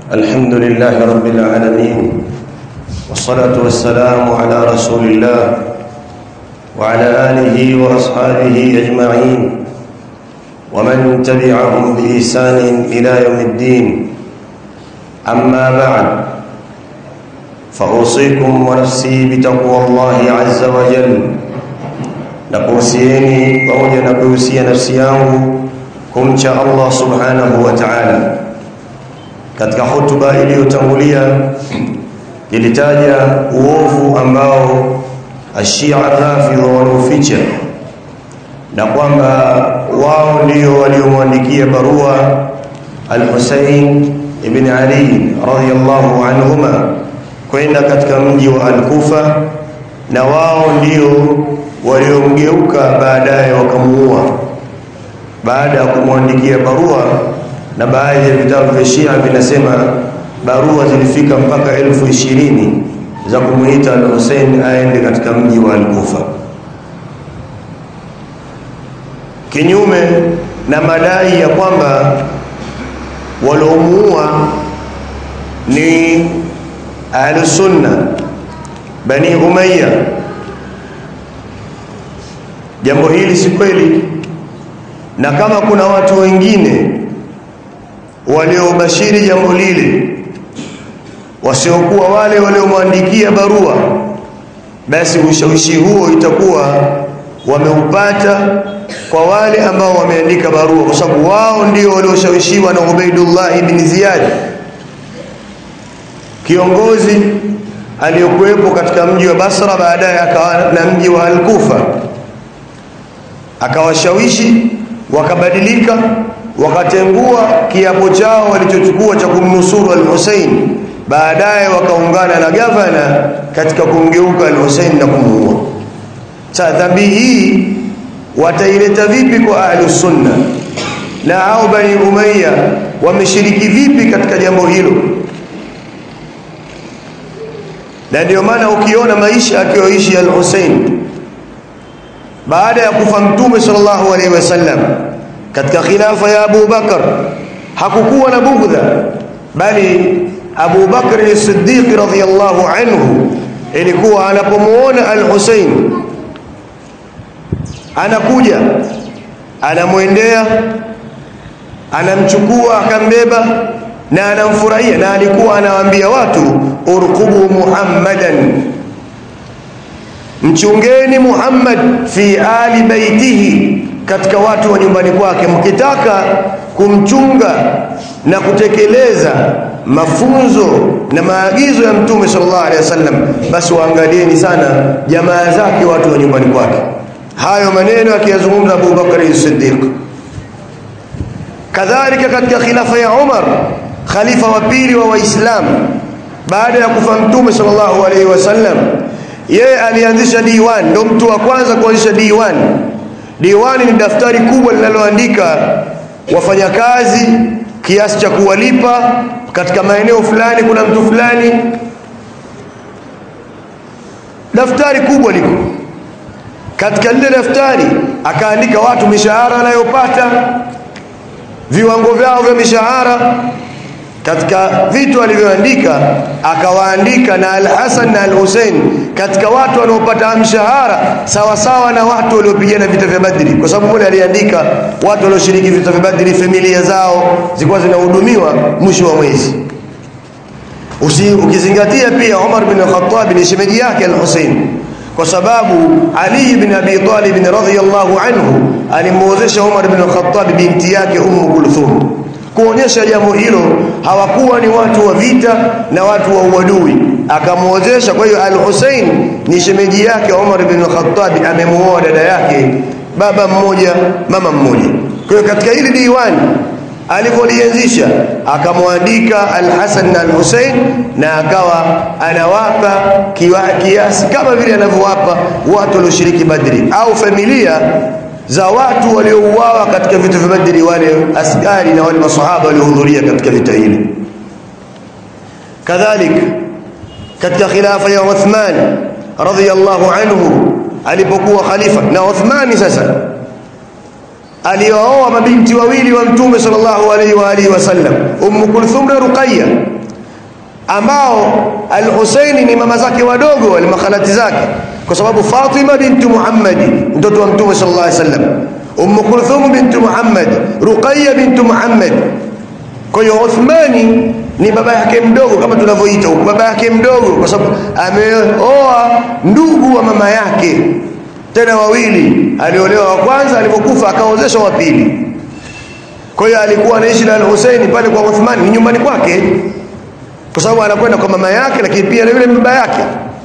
الحمد لله رب العالمين والصلاة والسلام على رسول الله وعلى آله وأصحابه أجمعين ومن تبعهم بإحسان إلى يوم الدين أما بعد فأوصيكم ونفسي بتقوى الله عز وجل nakuhusieni pamoja na kuhusia nafsi yangu kumcha Allah subhanahu wa ta'ala katika hotuba iliyotangulia ilitaja uovu ambao ashia rafidha wanaoficha na kwamba wao ndio waliomwandikia barua al-Husayn ibn Ali radhiyallahu anhuma kwenda katika mji wa al-Kufa na wao ndio waliomgeuka baadaye wakamuua baada ya kumwandikia barua na baadhi ya vitabu vya Shia vinasema barua zilifika mpaka elfu ishirini za kumuita al-Hussein aende katika mji wa Al-Kufa kinyume na madai ya kwamba waliomuua ni Ahlus-Sunna Bani Umayya jambo hili si kweli na kama kuna watu wengine waliobashiri jambo lile wasiokuwa wale waliomwandikia barua basi ushawishi huo itakuwa wameupata kwa wale ambao wameandika barua kwa sababu wao ndio walioshawishiwa na Ubaidullah ibn Ziyad kiongozi aliyokuwepo katika mji wa Basra baadaye akawa na mji wa Al-Kufa akawashawishi wakabadilika wakatengua kiapo chao walichochukua cha kumnusuru al-Hussein baadaye wakaungana na gavana katika kumgeuka al-Hussein na kumuua sasa dhambi hii wataileta vipi kwa ahlus sunna na hao bani umayya wameshiriki vipi katika jambo hilo na ndio maana ukiona maisha akiyoishi al-Hussein baada ya kufa mtume sallallahu alaihi wasallam katika khilafa ya Abu Bakar hakukuwa na bugdha bali Abu Bakr as-Siddiq radhiyallahu anhu ilikuwa anapomuona al-Hussein anakuja anamwendea anamchukua akambeba na anamfurahia na alikuwa anawaambia watu urqubu Muhammadan mchungeni Muhammad fi ali baitihi katika watu wa nyumbani kwake mkitaka kumchunga na kutekeleza mafunzo na maagizo ya mtume sallallahu alaihi wasallam basi waangalieni sana jamaa zake watu wa nyumbani kwake hayo maneno akiyazungumza Abu Bakar as-Siddiq kadhalika katika khilafa ya Umar khalifa wa pili wa waislamu baada ya kufa mtume sallallahu alaihi wasallam yeye alianzisha diwan ndo mtu wa kwanza kuanzisha diwan diwani ni daftari kubwa linaloandika wafanyakazi kiasi cha kuwalipa katika maeneo fulani kuna mtu fulani daftari kubwa liko katika lile daftari akaandika watu mishahara anayopata viwango vyao vya mishahara katika vitu alivyoandika akawaandika na Al-Hasan na Al-Hussein katika watu wanaopata mshahara sawa sawa na watu waliopigana vita vya Badri kwa sababu mmoja aliandika watu walioshiriki vita vya Badri familia zao zilikuwa zinahudumiwa mwisho wa mwezi Usi, ukizingatia pia Umar bin Khattab ni shemeji yake Al-Hussein kwa sababu Ali ibn Abi Talib radhiyallahu anhu alimuozesha Umar bin Khattab binti yake Ummu Kulthum kuonyesha jambo hilo hawakuwa ni watu wa vita na watu wa uadui akamuozesha kwa hiyo al-Hussein ni shemeji yake Umar bin Khattab amemuoa dada yake baba mmoja mama mmoja kwa hiyo katika hili diwani alivyolianzisha akamwandika al-Hasan na al-Hussein na akawa anawapa kiasi kama vile anavyowapa watu walioshiriki Badri au familia za watu waliouawa katika vita vya Badri wale askari na wale masahaba waliohudhuria katika vita hili kadhalika katika khilafa ya Uthman radhiyallahu anhu alipokuwa khalifa na Uthmani sasa alioa mabinti wawili wa mtume sallallahu alaihi wa alihi wasallam Ummu Kulthum na Ruqayya ambao al-Husaini ni mama zake wadogo wale makhalati zake kwa sababu Fatima bintu Muhammad mtoto wa Mtume sallallahu alaihi wasallam Umm Kulthum bintu Muhammad Ruqayya bintu Muhammad kwa hiyo Uthmani ni baba yake mdogo kama tunavyoita huko baba yake mdogo kwa sababu ameoa ndugu wa mama yake tena wawili aliolewa wa kwanza alipokufa akaozesha wa pili kwa hiyo alikuwa anaishi na al-Husaini pale kwa Uthmani ni nyumbani kwake kwa sababu anakwenda kwa mama yake lakini pia na yule baba yake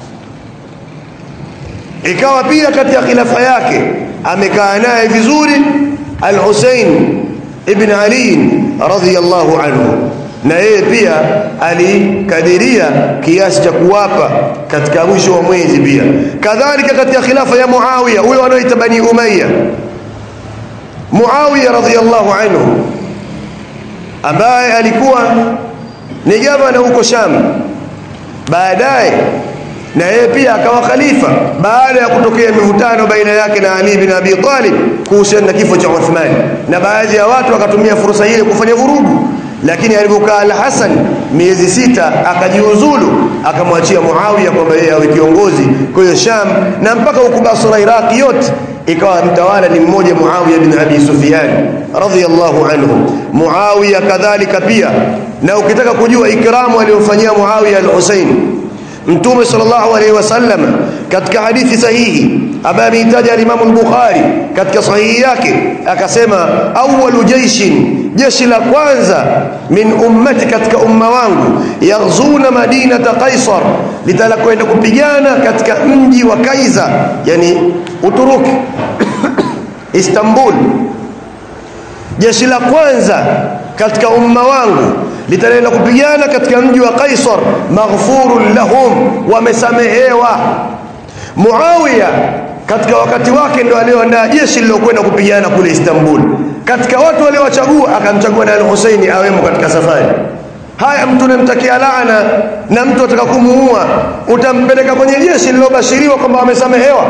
ikawa pia kati ya khilafa yake amekaa naye vizuri al-Husain ibn Ali radhiyallahu anhu na yeye pia alikadiria kiasi cha kuwapa katika mwisho wa mwezi pia kadhalika katika khilafa ya Muawiya huyo anaoita Bani Umayya Muawiya radhiyallahu anhu ambaye alikuwa ni gavana huko Sham baadaye na yeye pia akawa khalifa baada ya kutokea mivutano baina yake na Ali bin Abi Talib kuhusiana na kifo cha Uthman na baadhi ya watu wakatumia fursa ile kufanya vurugu lakini alipokaa Al-Hasan miezi sita akajiuzulu akamwachia Muawiya kwamba yeye awe kiongozi kwa hiyo Sham na mpaka huko Basra Iraq yote ikawa mtawala ni mmoja Muawiya bin Abi Sufyan radhiyallahu anhu Muawiya kadhalika pia na ukitaka kujua ikramu aliyofanyia Muawiya al-Husayn Mtume sallallahu alaihi wasallam katika hadithi sahihi ambaye ameitaja al-Imam al-Bukhari katika sahihi yake akasema awwalu jaishin jeshi la kwanza min ummati katika umma wangu yaghzuna madinata Qaisar litalakwenda kupigana katika mji wa Kaiza yani Uturuki Istanbul jeshi la kwanza katika umma wangu litaenda kupigana katika mji wa Kaisar maghfurun lahum wamesamehewa Muawiya katika wakati wake ndo alioandaa jeshi lilokwenda kupigana kule Istanbul katika watu waliowachagua akamchagua na al-Husaini awemo katika safari haya mtu unamtakia laana na mtu ataka kumuua utampeleka kwenye jeshi lilobashiriwa kwamba wamesamehewa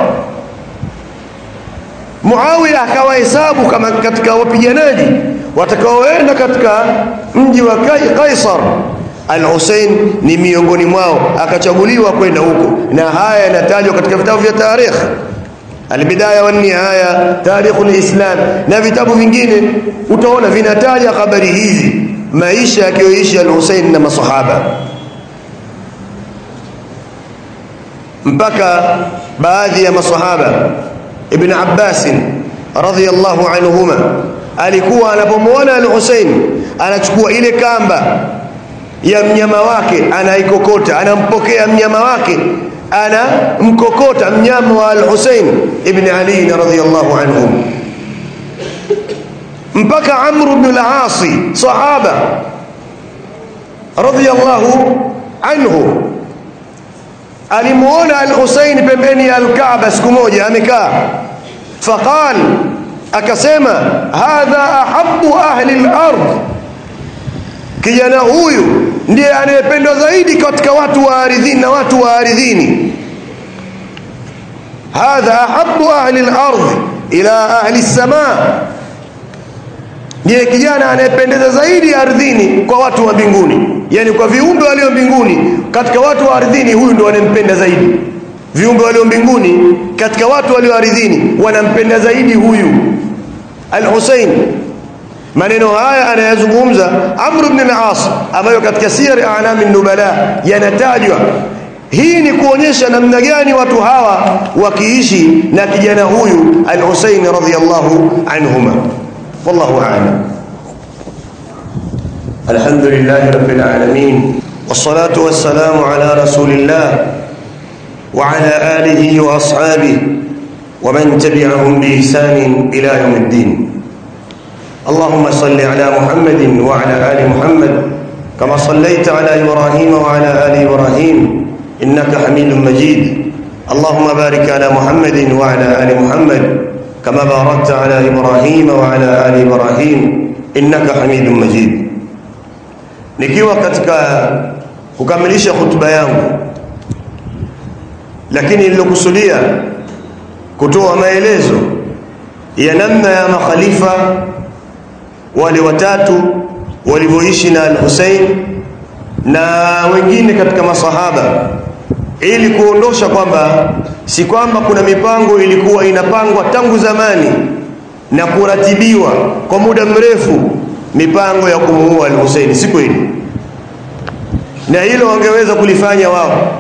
Muawiya akawahesabu kama katika wapiganaji watakaoenda katika mji wa Kaisar Al-Hussein ni miongoni mwao akachaguliwa kwenda huko na haya yanatajwa katika vitabu vya tarikh Al-Bidaya wa Nihaya Tarikhul Islam na vitabu vingine utaona vinataja habari hizi maisha yakiyoishi Al-Hussein na masahaba mpaka baadhi ya masahaba Ibn Abbas radhiyallahu anhuma alikuwa anapomwona al-Hussein anachukua ile kamba ya mnyama wake anaikokota anampokea mnyama wake ana mkokota mnyama wa al-Hussein ibn Ali radhiyallahu anhu mpaka Amr ibn al-As sahaba radhiyallahu anhu alimuona al-Hussein pembeni ya al-Kaaba siku moja amekaa faqal akasema hadha ahabbu ahli al-ard kijana huyu ndiye anayependwa zaidi katika watu wa ardhini na watu wa ardhini hadha ahabbu ahli al-ard ila ahli as-samaa ndiye kijana anayependeza zaidi ardhini kwa watu wa mbinguni yani kwa viumbe walio mbinguni katika watu wa ardhini huyu ndo wanampenda zaidi viumbe walio mbinguni katika watu walio ardhini wanampenda zaidi huyu al-Husayn maneno haya anayazungumza Amr ibn al-As ambayo katika siyar a'lam an-nubala yanatajwa hii ni kuonyesha namna gani watu hawa wakiishi na kijana huyu al-Husayn radhiyallahu anhuma wallahu a'lam alhamdulillah rabbil alamin والصلاه والسلام على رسول الله وعلى اله واصحابه ومن تبعهم باحسان الى يوم الدين اللهم صل على محمد وعلى ال محمد كما صليت على ابراهيم وعلى ال ابراهيم انك حميد مجيد اللهم بارك على محمد وعلى ال محمد كما باركت على ابراهيم وعلى ال ابراهيم انك حميد مجيد nikiwa katika kukamilisha hutuba yangu lakini nilikusudia kutoa maelezo ya namna ya makhalifa wale watatu walivyoishi na al-Hussein na wengine katika masahaba ili kuondosha kwamba si kwamba kuna mipango ilikuwa inapangwa tangu zamani na kuratibiwa kwa muda mrefu mipango ya kumuua al-Husaini si kweli na hilo wangeweza kulifanya wao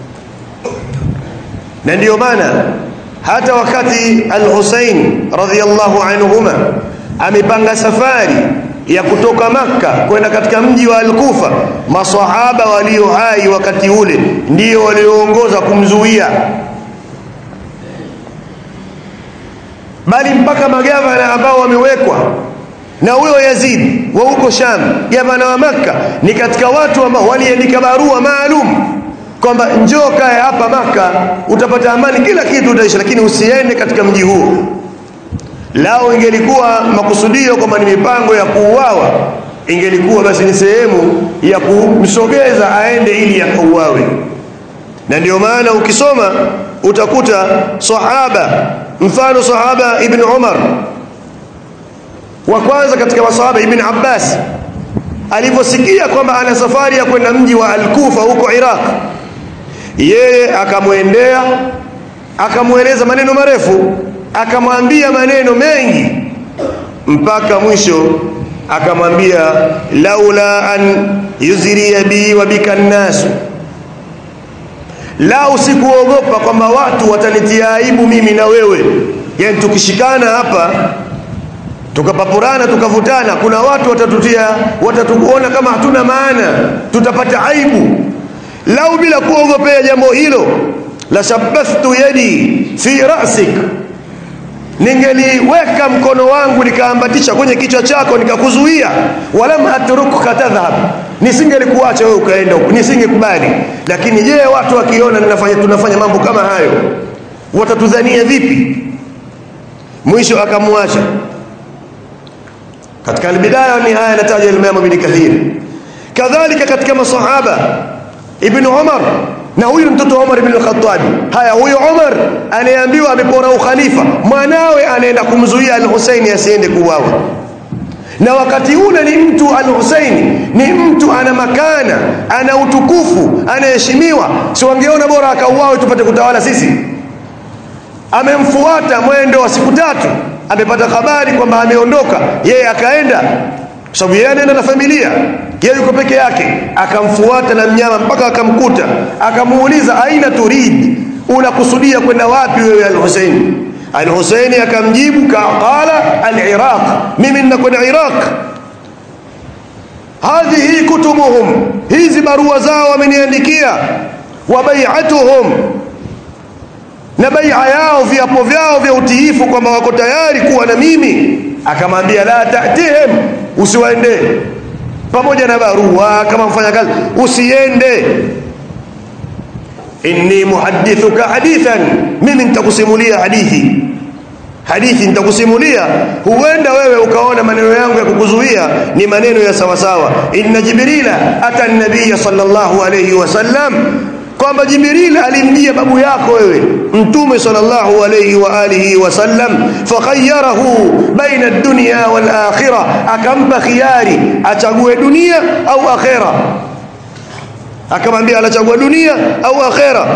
na ndiyo maana hata wakati al-Husain radhiyallahu anhuma amepanga safari ya kutoka Makka kwenda katika mji wa Al-Kufa maswahaba walio hai wakati ule ndio walioongoza kumzuia bali mpaka magavana ambao wamewekwa na huyo Yazid wa huko Sham gavana wa Makka ni katika watu ambao waliandika barua maalum kwamba njoo kae hapa Makka utapata amani kila kitu utaishi lakini usiende katika mji huo lao ingelikuwa makusudio kwamba ni mipango ya kuuawa ingelikuwa basi ni sehemu ya kumsogeza aende ili akauawe na ndio maana ukisoma utakuta sahaba mfano sahaba ibn Umar wa kwanza katika masahaba ibn Abbas alivyosikia kwamba ana safari ya kwenda mji wa Al-Kufa huko Iraq yeye akamwendea akamweleza maneno marefu akamwambia maneno mengi mpaka mwisho akamwambia laula an yuzriya bi wa bika nnasu lau sikuogopa kwamba watu watanitia aibu mimi na wewe yani tukishikana hapa tukapapurana tukavutana kuna watu watatutia watatukuona kama hatuna maana tutapata aibu lau bila kuogopea jambo hilo la shabathtu yadi fi ra'sik ningeliweka mkono wangu nikaambatisha kwenye kichwa chako nikakuzuia walam atrukuka tadhhab nisingelikuacha wewe ukaenda huko nisingekubali lakini je watu wakiona ninafanya tunafanya mambo kama hayo watatudhania vipi mwisho akamwacha katika albidaya ni haya nataja Imam Ibn Kathir kadhalika katika masahaba Ibn Umar na huyu mtoto Umar ibn al-Khattab haya huyu Umar anayeambiwa amepora ukhalifa mwanawe anaenda kumzuia al-Husaini asiende kuuawa na wakati ule ni mtu al-Husaini ni mtu ana makana ana utukufu anaheshimiwa si wangeona bora akauawe tupate kutawala sisi amemfuata mwendo wa siku tatu amepata habari kwamba ameondoka yeye akaenda kwa sababu yeye anaenda na familia yeye yuko peke yake akamfuata na mnyama mpaka akamkuta akamuuliza aina turid unakusudia kwenda wapi wewe al-Husaini al-Husaini akamjibu qala al-Iraq mimi ninakwenda Iraq hadhihi kutubuhum hizi barua zao wameniandikia wa bai'atuhum na bai'a yao viapo vyao vya utiifu kwamba wako tayari kuwa na mimi akamwambia la ta'tihim usiwaende pamoja na barua kama mfanya kazi usiende inni muhaddithuka hadithan mimi nitakusimulia hadithi hadithi nitakusimulia huenda wewe ukaona maneno yangu ya kukuzuia ni maneno ya sawa sawa inna jibrila ata nabiy sallallahu alayhi wasallam kwamba jibril alimjia babu yako wewe mtume sallallahu alayhi wa alihi wasallam fakhayyarahu baina ad-dunya wal akhirah akampa khiyari achague dunia au akhera akamwambia anachagua dunia au akhera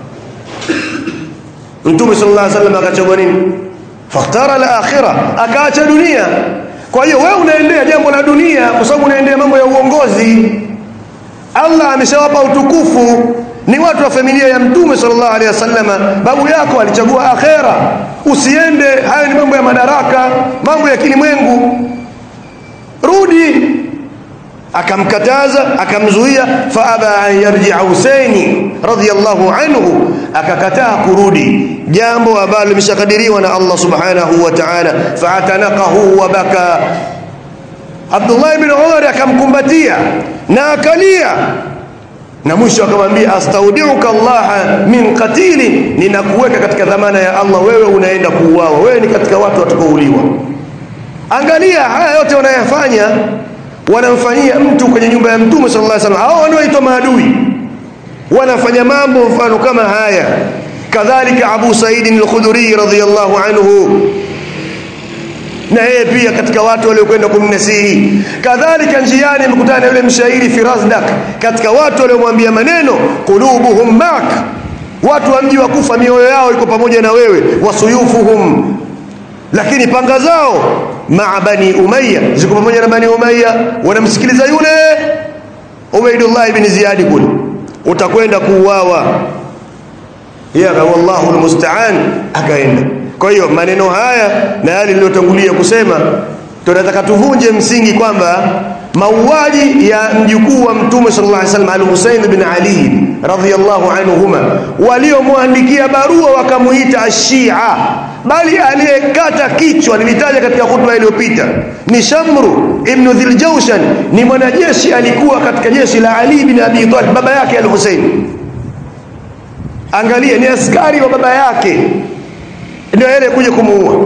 mtume sallallahu alayhi wasallam akachagua nini fakhtara al-akhirah akaacha dunia kwa hiyo wewe unaendea jambo la dunia kwa sababu unaendea mambo ya uongozi Allah ameshawapa utukufu ni watu wa familia ya mtume sallallahu alaihi wasallam babu yako alichagua akhera usiende hayo ni mambo ya madaraka mambo ya kilimwengu rudi akamkataza akamzuia faaba an yarji'a Husaini radhiyallahu anhu akakataa kurudi jambo ambalo limeshakadiriwa na Allah subhanahu wa ta'ala fa'atanaqahu wa baka Abdullah ibn Umar akamkumbatia na akalia na mwisho akamwambia astaudiuka Allah min qatili ninakuweka katika dhamana ya Allah wewe unaenda kuuawa wewe ni katika watu watakaouliwa angalia haya yote wanayafanya wanamfanyia mtu kwenye nyumba ya mtume sallallahu alaihi wasallam hao wanaoitwa maadui wanafanya mambo mfano kama haya kadhalika Abu Said al-Khudri radhiyallahu anhu na yeye pia katika watu waliokwenda kumnasihi kadhalika njiani amekutana na yule mshairi Firazdak katika watu waliomwambia maneno qulubuhum mak watu wa mji wa Kufa mioyo yao iko pamoja na wewe wasuyufuhum lakini panga zao maa bani umayya ziko pamoja na bani umayya wanamsikiliza yule Ubaidullah ibn Ziyad kule utakwenda kuuawa ya wallahu almusta'an akaenda kwa hiyo maneno haya na yale niliyotangulia kusema tunataka tuvunje msingi kwamba mauaji ya mjukuu wa mtume sallallahu alaihi wasallam al-Husayn bin Ali radhiyallahu anhuma waliomwandikia barua wakamuita ashia bali aliyekata kichwa nilitaja katika hutuba iliyopita ni Shamru ibn Dhiljawshan ni mwanajeshi alikuwa katika jeshi la Ali bin Abi Talib baba yake al-Husayn angalia ni askari wa baba yake ndio yeye kuja kumuua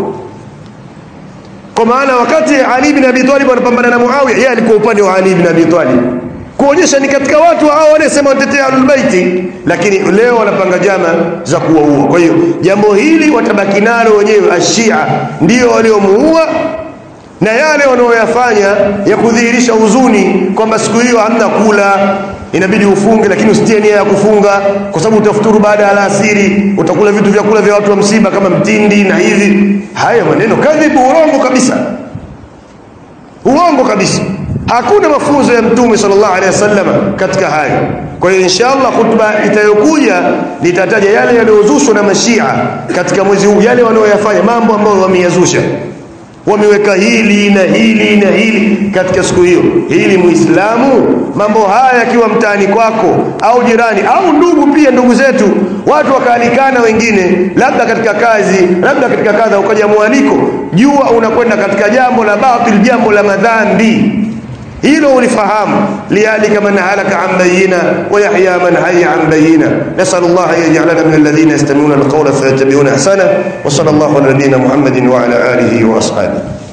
kwa maana wakati Ali bin Abi Talib anapambana na Muawiya yeye alikuwa upande wa Ali bin Abi Talib kuonyesha ni katika watu hao wanasema watetea ahlul baiti lakini leo wanapanga jama za kuwaua kwa hiyo jambo hili watabaki nalo wenyewe ashia ndio waliomuua na yale wanaoyafanya ya kudhihirisha huzuni kwamba siku hiyo hamna kula inabidi ufunge lakini usitie nia ya kufunga kwa sababu utafuturu baada ya alasiri utakula vitu vya kula vya watu wa msiba kama mtindi na hivi haya maneno kadhibu urongo kabisa uongo kabisa hakuna mafunzo ya mtume sallallahu alaihi wasallam katika hayo kwa hiyo inshallah khutba itayokuja nitataja yale yaliyozushwa na mashia katika mwezi huu yale wanaoyafanya mambo ambayo wameyazusha wameweka hili na hili na hili katika siku hiyo hili muislamu mambo haya yakiwa mtaani kwako au jirani au ndugu pia ndugu zetu watu wakaalikana wengine labda katika kazi labda katika kadha ukaja mwaliko jua unakwenda katika jambo la batil jambo la madhambi hilo ulifahamu lialika man halaka an bayina wa yahya man hayya an bayina nasal Allah an yaj'alana min alladhina yastami'una alqawla fayattabi'una ahsana wa sallallahu ala nabiyyina Muhammadin wa ala alihi wa ashabihi